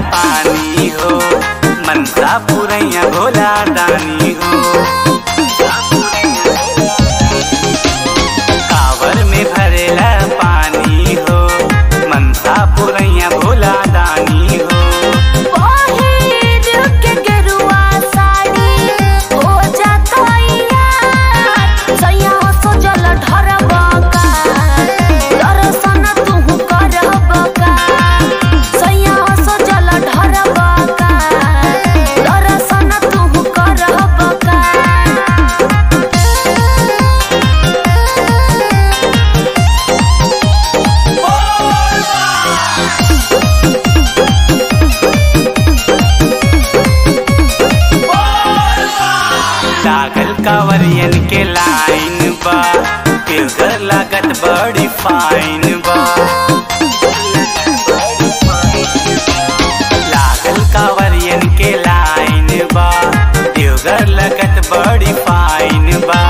पानी हो मनसा पुरैया भोला दानी हो कावर में भरेला पानी हो मनसा पुरैया भोला दानी हो पहिर के गेरुआ साड़ी हो जातैया सैया सजल ढरबका दर्शन तुहु करबका सैया सजल ढरबका दर्शन तुहु करबका लागल कांवरियन के लाइन बा फिल्टर लागत बड़ी फाइन बा लागल कांवरियन के लाइन बा देवघर लगत बड़ी फाइन बा